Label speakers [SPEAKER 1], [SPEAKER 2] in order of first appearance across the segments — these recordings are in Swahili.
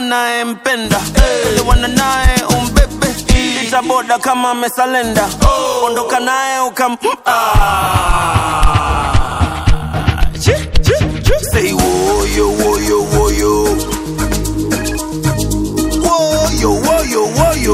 [SPEAKER 1] unayempenda elewana naye umbebe itaboda kama amesalenda ondoka naye ukam ah. Chi, chi, chi. Say woyo woyo woyo woyo woyo woyo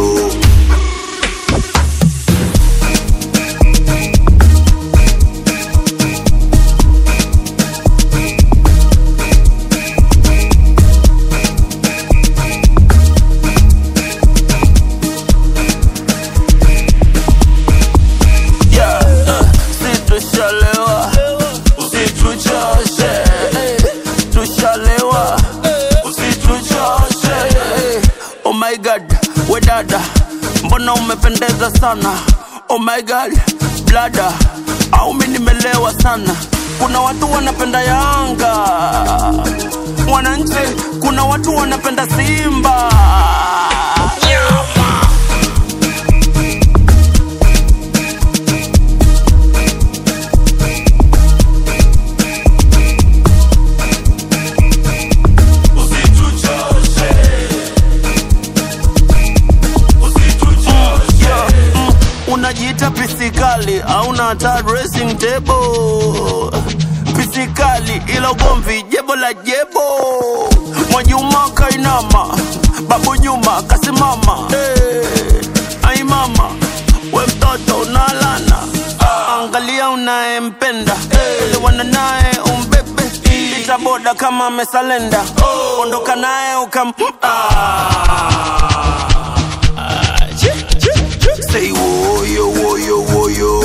[SPEAKER 1] Yeah, uh, si tushalewa usituchoshe eh, tushalewa usituchoshe eh. oh my god we dada mbona umependeza sana oh my god blada au mi nimelewa sana kuna watu wanapenda yanga wananchi kuna watu wanapenda simba Nyama. Yeah, mm, unajiita pisikali auna hata dressing table pisikali ila ugomvi jebo la jebo mwajuma kainama babu nyuma kasimama hey, ai mama we mtoto unalana ah, angalia unayempenda elewana naye umbebe itaboda kama amesalenda ondoka naye ukam ah. Say woyo woyo woyo